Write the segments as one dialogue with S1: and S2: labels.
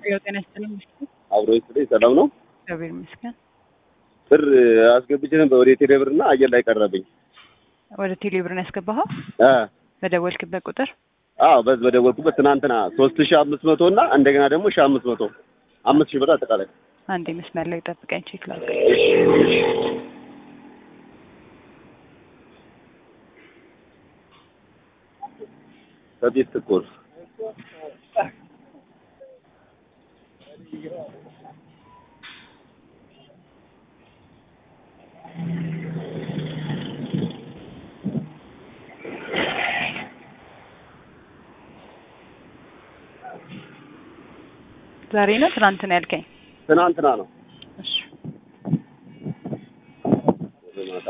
S1: ያው ጤና ይስጥልኝ።
S2: አብሮ ይስጥልኝ። ሰላም ነው?
S1: እግዚአብሔር ይመስገን።
S2: ብር አስገብቼ ነበር ወደ ቴሌ ብር እና አየር ላይ ቀረብኝ።
S1: ወደ ቴሌ ብር ነው ያስገባኸው?
S2: አ
S1: በደወልክበት ቁጥር
S2: አዎ በዚህ በደወልኩበት ትናንትና ሶስት ሺህ አምስት መቶ እና እንደገና ደግሞ ሺህ አምስት መቶ አምስት ሺህ ብር አጠቃላይ
S1: አንዴ መስመር ላይ ጠብቀኝ፣ ቼክ ላድርግ።
S2: ከቤት ትኩር
S1: ዛሬ ነው ትናንት ነው ያልከኝ?
S2: ትናንትና ነው
S1: እሺ
S2: ወደ ማታ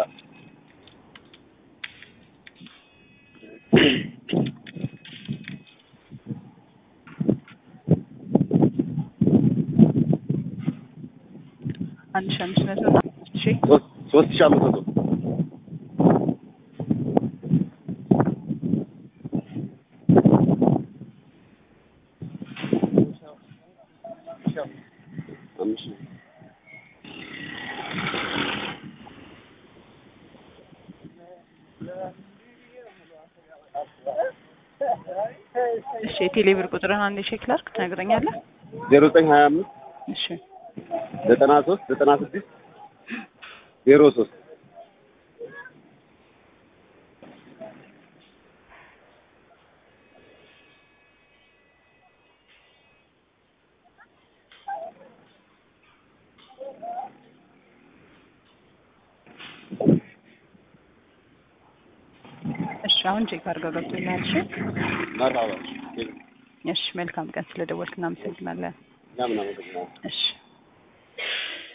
S1: አንድ ሺህ አምስት መቶ እና አምስት ሺህ
S2: ሶስት ሶስት ሺህ አምስት መቶ አምስት ሺህ
S1: እሺ የቴሌ ብር ቁጥርን አንዴ ቼክ ላድርግ ትነግረኛለህ?
S2: ዜሮ ዘጠኝ ሀያ አምስት
S1: እሺ
S2: ዘጠና ሶስት ዘጠና ስድስት ዜሮ ሶስት
S1: እሺ አሁን ቼክ አድርገው ገብቶልሃል። እሺ
S2: መርሃባ
S1: እሺ መልካም ቀን ስለደወልክ እናመሰግናለን።
S2: ምናምን አመሰግናለሁ።
S1: እሺ